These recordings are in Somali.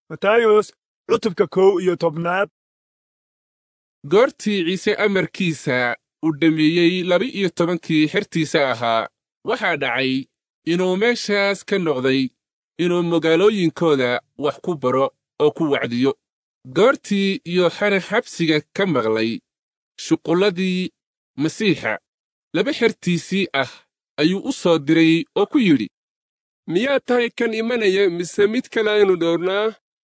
matayos cutubka kow iyo tobnaad goortii ciise amarkiisa uu dhammeeyey laba-iyo tobankii xertiisa ahaa waxaa dhacay inuu meeshaas ka noqday inuu magaalooyinkooda wax ku baro oo ku wacdiyo goortii yooxana xabsiga ka maqlay shuqulladii masiixa laba xertiisii ah ayuu u soo diray oo ku yidhi miyaad tahay kan imanaya mise mid kale aynu dhowrnaa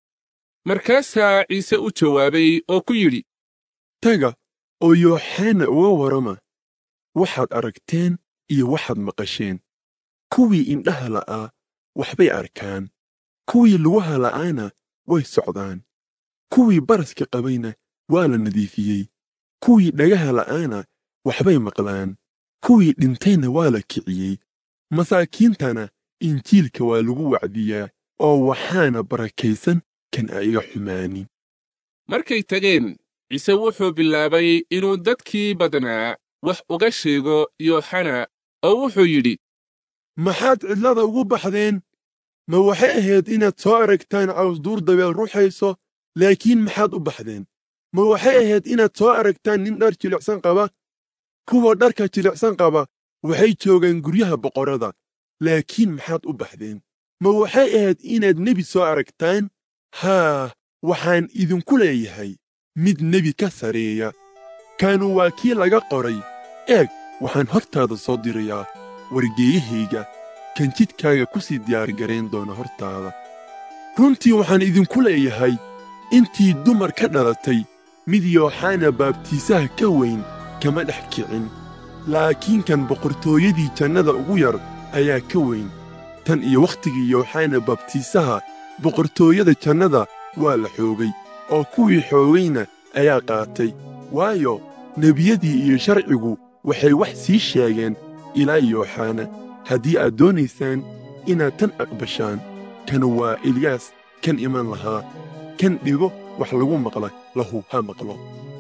markaasaa ciise u jawaabay oo ku yidhi taga oo yooxana uga warrama waxaad aragteen iyo waxaad maqasheen kuwii indhaha la'aa waxbay arkaan kuwii lugaha la'aana way socdaan kuwii baraska qabayna waa la nadiifiyey kuwii dhagaha la'aana waxbay maqlaan kuwii dhintayna waa la kiciyey masaakiintana injiilka waa lagu wacdiyaa oo waxaana barakaysan kan ayaga xumaanin markay tageen ciise wuxuu bilaabay inuu dadkii badnaa wax uga sheego yooxana oo wuxuu yidhi maxaad cidlada ugu baxdeen ma waxay ahayd inaad soo aragtaan cawsduur dabeel ruxayso laakiin maxaad u baxdeen ma waxay ahayd inaad soo aragtaan nin dhar jilicsan qaba kuwa dharka jilicsan qaba waxay joogaan guryaha boqorrada laakiin maxaad u baxdeen ma waxay ahayd inaad nebi soo aragtaan haa waxaan idinku leeyahay mid nebi ka sareeya kaanu waa kii laga qoray eeg waxaan hortaada soo dirayaa wargeeyahayga kan jidkaaga ku sii diyaargarayn doona hortaada runtii waxaan idinku leeyahay intii dumar ka dhalatay mid yooxana baabtiisaha ka weyn kama dhex kicin laakiin kan boqortooyadii jannada ugu yar ayaa ka weyn tan iyo wakhtigii yooxana baabtiisaha boqortooyada jannada waa la xoogay oo kuwii xoogayna ayaa qaatay waayo nebiyadii iyo sharcigu waxay wax sii sheegeen ilaa yooxana haddii aad doonaysaan inaad tan aqbashaan kan waa eliyaas kan iman lahaa kan dhigo wax lagu maqla lahu ha maqlo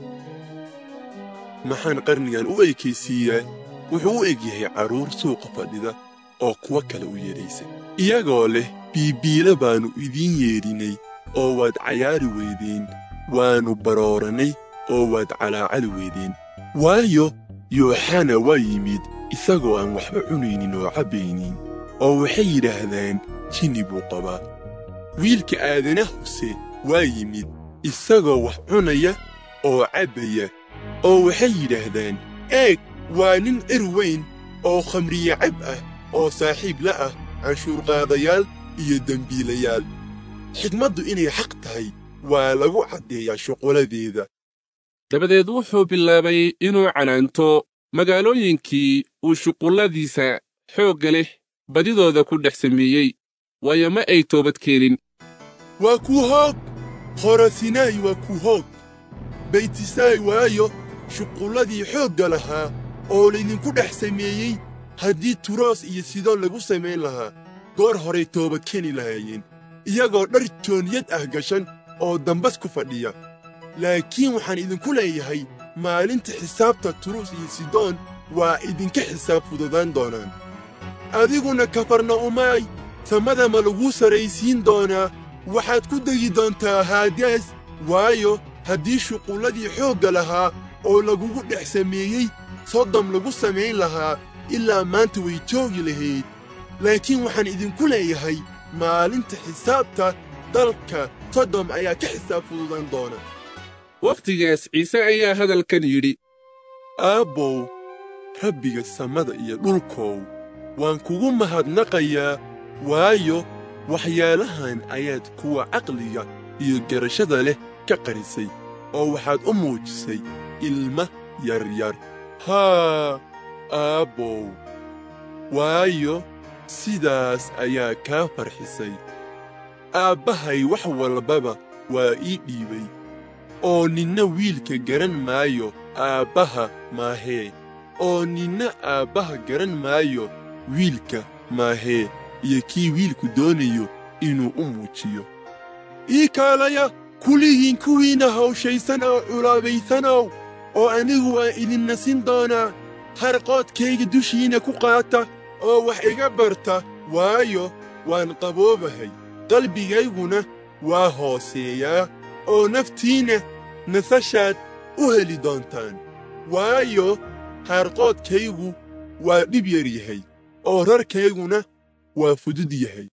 maxaan qarnigan u ekaysiiyaa wuxuu u eg yahay carruur suuqa fadhida oo kuwo kale u yeedhaysa iyagoo leh biibiila baannu idiin yeedhinay oo waad cayaari weydeen waannu baroorannay oo waad calaacali weydeen waayo yooxana waa yimid isagoo aan waxba cunaynin oo cabbaynin oo waxay yidhaahdaan jinni buu qabaa wiilka aadanahuse waa yimid isagoo wax cunaya oo cabbaya oo waxay yidhaahdaan eeg waa nin cir weyn oo khamriye cab ah oo saaxiib la ah canshuurqaadayaal iyo dembiilayaal xigmaddu inay xaq tahay waa lagu caddeeyaa shuquladeeda dabadeed wuxuu bilaabay inuu canaanto magaalooyinkii uu shuqulladiisa xoogga leh badidooda ku dhex sameeyey waayo ma ay toobad keenin waa kuu hoog khorasinaay waa kuu hoog baytisaay waayo shuqulladii xoogga lahaa oo laydinku dhex sameeyey haddii turoos iyo sidoon lagu samayn lahaa goor horay toobad keeni lahaayeen iyagoo dhar jooniyad ah gashan oo dambas ku fadhiya laakiin waxaan idinku leeyahay maalinta xisaabta turuus iyo sidoon waa idinka xisaab fududaan doonaan adiguna kafarna'umaay samada ma laguu sarraysiin doonaa waxaad ku degi doontaa haadaas waayo haddii shuqulladii xoogga lahaa oo lagugu dhex sameeyey sodom lagu samayn lahaa ilaa maanta way joogi lahayd laakiin waxaan idinku leeyahay maalinta xisaabta dalka sodom ayaa ka xisaab fududaan doona wakhtigaas ciise ayaa hadalkan yidhi aabbow rabbiga samada iyo dhulkow waan kugu mahadnaqayaa waayo waxyaalahan ayaad kuwa caqliga iyo garashada leh ka qarisay oo waxaad u muujisay ilma yaryar haa aabbow waayo sidaas ayaa kaa farxisay aabbahay wax walbaba waa ii dhiibay oo ninna wiilka garan maayo aabbaha maahee oo ninna aabbaha garan maayo wiilka maahee iyo kii wiilku doonayo inuu u muujiyo ii kaalaya kuligiin kuwiinna hawshaysan oo culaabaysanow oo anigu waan idin nasin doonaa harqoodkayga dushiinna ku qaata oo wax iga barta waayo waan qaboobahay qalbigayguna waa hooseeyaa oo naftiinna nasashaad u heli doontaan waayo haarqoodkaygu waa dhib yar yahay oo rarkayguna waa fudud yahay